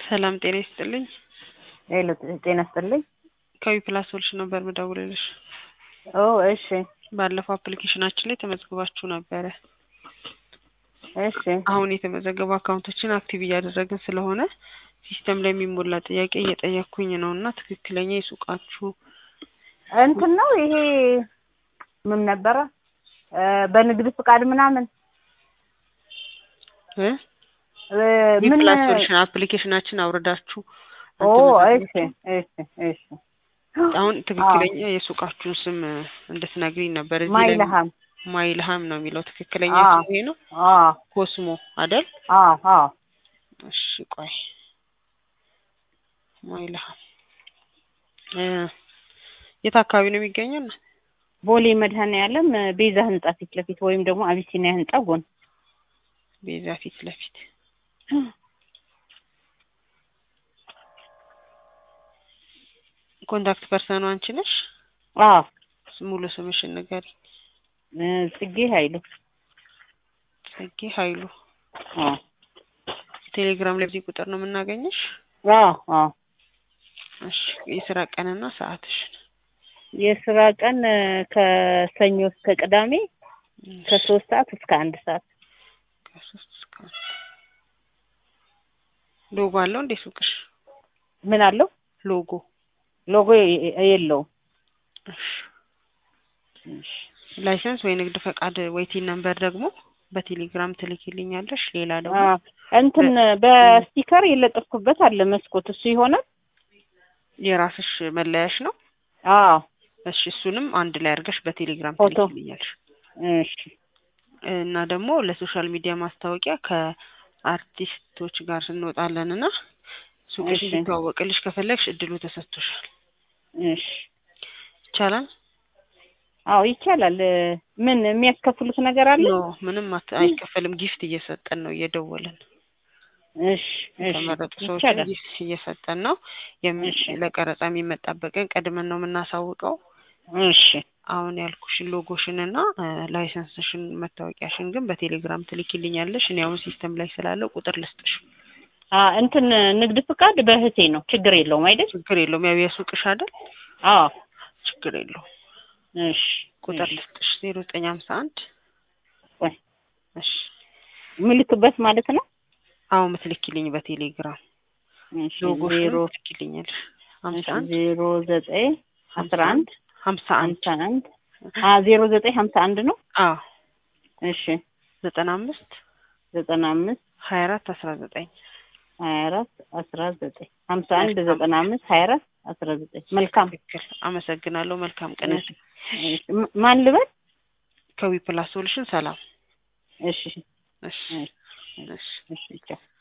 ሰላም ጤና ይስጥልኝ። ሄሎ ጤና ይስጥልኝ። ከዊ ፕላስ ሶሉሽን ነበር ምደውልልሽ። ኦ እሺ ባለፈው አፕሊኬሽናችን ላይ ተመዝግባችሁ ነበረ። እሺ አሁን የተመዘገቡ አካውንቶችን አክቲቭ እያደረግን ስለሆነ ሲስተም ላይ የሚሞላ ጥያቄ እየጠየቅኩኝ ነው እና ትክክለኛ የሱቃችሁ እንትን ነው ይሄ ምን ነበረ እ በንግድ ፍቃድ ምናምን እ እ ዊ ምን ፕላስ ሶሉሽን አፕሊኬሽናችን አውርዳችሁ ኦ እንትን እሺ እሺ እሺ አሁን ትክክለኛ የሱቃችሁን ስም እንድትነግሪኝ ነበር። እዚህ ላይ ማይልሃም ማይልሃም ነው የሚለው ትክክለኛ አዎ። ስም ይሄ ነው። አዎ ኮስሞ አይደል? አዎ አዎ እሺ ቆይ ማይልሃም እ የት አካባቢ ነው የሚገኘው? ቦሌ መድኃኔዓለም ቤዛ ህንጻ ፊት ለፊት ወይም ደግሞ አቢሲኒያ ህንጻ ጎን ቤዛ ፊት ለፊት ኮንታክት ፐርሰኑ አንቺ ነሽ? አዎ ሙሉ ስምሽን ንገሪ። እ ጽጌ ኃይሉ ጽጌ ኃይሉ። አዎ ቴሌግራም ላይ በዚህ ቁጥር ነው የምናገኝሽ? አዎ አዎ እሺ የስራ ቀንና ሰዓትሽን የስራ ቀን እ ከሰኞ እስከ ቅዳሜ ከሶስት ሰዓት እስከ አንድ ሰዓት ከሶስት እስከ አንድ ሎጎ አለው እንዴ ሱቅሽ? ምን አለው ሎጎ ሎጎ የ- የለውም እሺ ላይሰንስ ወይ ንግድ ፈቃድ ወይ ቲን ነምበር ደግሞ በቴሌግራም ትልኪልኛለሽ። ሌላ ደግሞ አ እንትን በስቲከር የለጠፍኩበት አለ መስኮት እሱ ይሆናል የራስሽ መለያሽ ነው። አዎ እሺ እሱንም አንድ ላይ አድርገሽ በቴሌግራም ፎቶ። ትልኪልኛለሽ። እሺ እና ደግሞ ለሶሻል ሚዲያ ማስታወቂያ ከአርቲስቶች ጋር እንወጣለን እና ሱቅሽ እሺ። እንዲተዋወቅልሽ ከፈለግሽ እድሉ ተሰጥቶሻል። እሺ ይቻላል? አዎ ይቻላል እ ምን የሚያስከፍሉት ነገር አለ ኖ ምንም አት- አይከፈልም። ጊፍት እየሰጠን ነው እየደወልን እሺ እሺ የተመረጡ ሰዎችን ይቻላል ጊፍት እየሰጠን ነው። የሚ- እሺ። ለቀረጻ የሚመጣበቅን ቀድመን ነው የምናሳውቀው። እሺ አሁን ያልኩሽን ሎጎሽን እና እ ላይሰንስሽን መታወቂያሽን ግን በቴሌግራም ትልኪልኛለሽ። እኔ አሁን ሲስተም ላይ ስላለው ቁጥር ልስጥሽ። አ እንትን ንግድ ፍቃድ በእህቴ ነው ችግር የለውም አይደል ችግር የለውም። ያው የሱቅሽ አይደል? አዎ ችግር የለውም። እሺ ቁጥር እሺ። ልስጥሽ ዜሮ ዘጠኝ ሀምሳ አንድ ቆይ እሺ ምልክበት ማለት ነው አሁን ምትልኪልኝ በቴሌግራም እሺ ሎጎሽን ዜሮ ትልኪልኛለሽ። ሀምሳ አንድ ዜሮ ዘጠኝ አስራ አንድ ሀምሳ አንድ ሀምሳ አንድ አ ዜሮ ዘጠኝ ሀምሳ አንድ ነው አዎ እሺ ዘጠና አምስት ዘጠና አምስት ሀያ አራት አስራ ዘጠኝ ሀያ አራት አስራ ዘጠኝ ሀምሳ አንድ ዘጠና አምስት ሀያ አራት አስራ ዘጠኝ መልካም ትክክል። አመሰግናለሁ። መልካም ቀን። እሺ እሺ ማ- ማን ልበል ከዊ ፕላስ ሶሉሽን ሰላም። እሺ እሺ እሺ እሺ እሺ ቻው